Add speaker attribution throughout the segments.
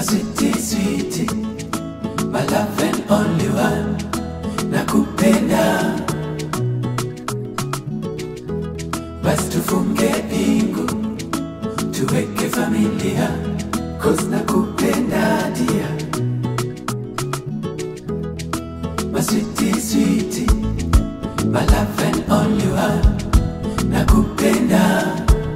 Speaker 1: my sweetie, sweetie, my love and only one, nakupenda. Basi tufunge pingu, tuweke familia, cause nakupenda dia. My sweetie, sweetie, my love and only one, nakupenda.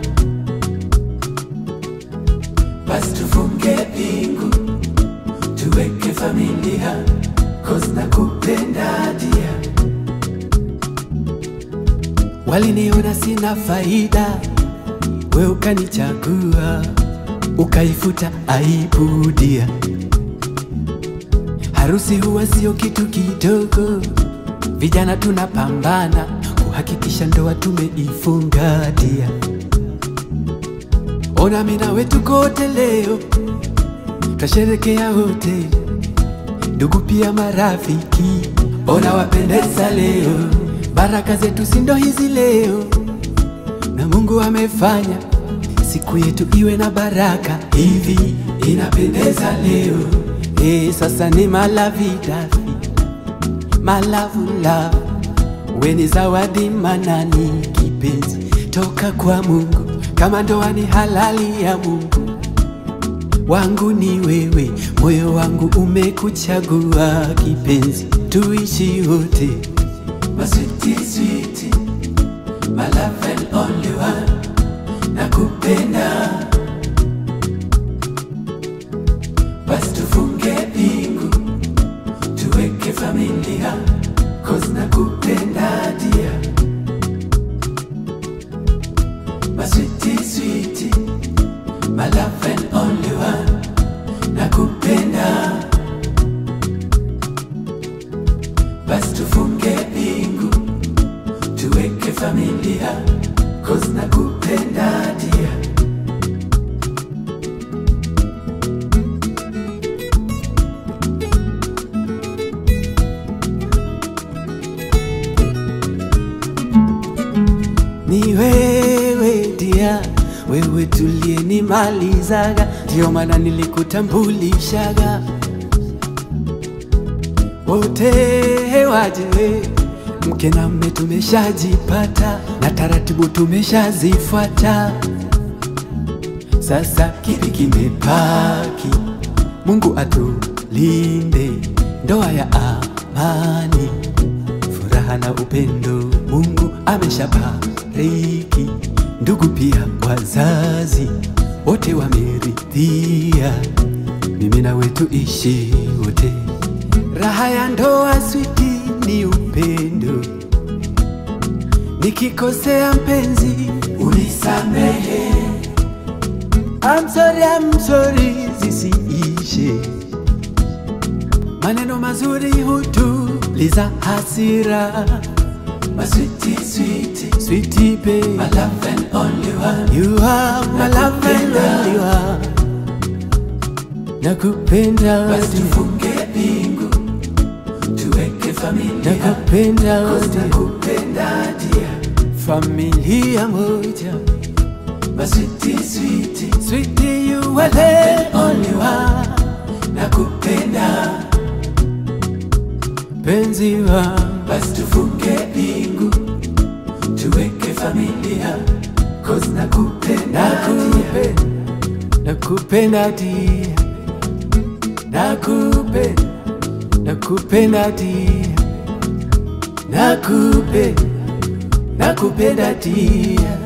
Speaker 1: Basi tufunge pingu, tuweke familia, cause nakupenda dia. Waliniona sina faida, we ukanichagua, ukaifuta aibu dia. Harusi huwa sio kitu kidogo, vijana tunapambana kuhakikisha ndoa tumeifunga dia. Ona mimi nawe tuko wote leo, twasherekea wote, ndugu pia marafiki. Ona wapendeza leo, baraka zetu si ndo hizi leo, na Mungu amefanya siku yetu iwe na baraka hivi, inapendeza leo. Eh, sasa ni malavidafi malavula, we ni zawadi manani, kipenzi toka kwa Mungu, kama ndoa ni halali ya Mungu wangu ni wewe, moyo wangu umekuchagua kipenzi, tuishi wote. My sweetie, sweetie, my love and only one, nakupenda. Basi tufunge pingu, tuweke familia, cause nakupenda dia. My sweetie, sweetie, my love and only one, nakupenda. Basi tufunge pingu, tuweke familia, cause nakupenda dia. Ni wewe dia, wewe tuliyenimalizaga, ndio maana nilikutambulishaga. Wote waje, mke na mme tumeshajipata, na taratibu tumeshazifuata. Sasa kipi kimebaki? Mungu atulinde, ndoa ya amani furaha na upendo Mungu ameshabariki, ndugu pia wazazi wote wameridhia, mimi na wetu ishi wote. Raha ya ndoa switi ni upendo, nikikosea mpenzi unisamehe. I'm sorry, I'm sorry zisiishe maneno mazuri hutuliza hasira. My sweetie, sweetie, sweetie babe, my love and only one. You are my love and only one. Nakupenda
Speaker 2: Basi
Speaker 1: wote,
Speaker 2: tufunge pingu tuweke familia
Speaker 1: nakupenda
Speaker 2: Cause
Speaker 1: wote,
Speaker 2: nakupenda dia
Speaker 1: familia moja.
Speaker 2: My sweetie, sweetie,
Speaker 1: Sweetie, you are the only one.
Speaker 2: nakupenda
Speaker 1: Penzi wangu
Speaker 2: basi tufunge pingu tuweke familia Cause nakupenda dia
Speaker 1: nakupenda, nakupenda dia, nakupenda, nakupenda dia, nakupenda, nakupenda dia.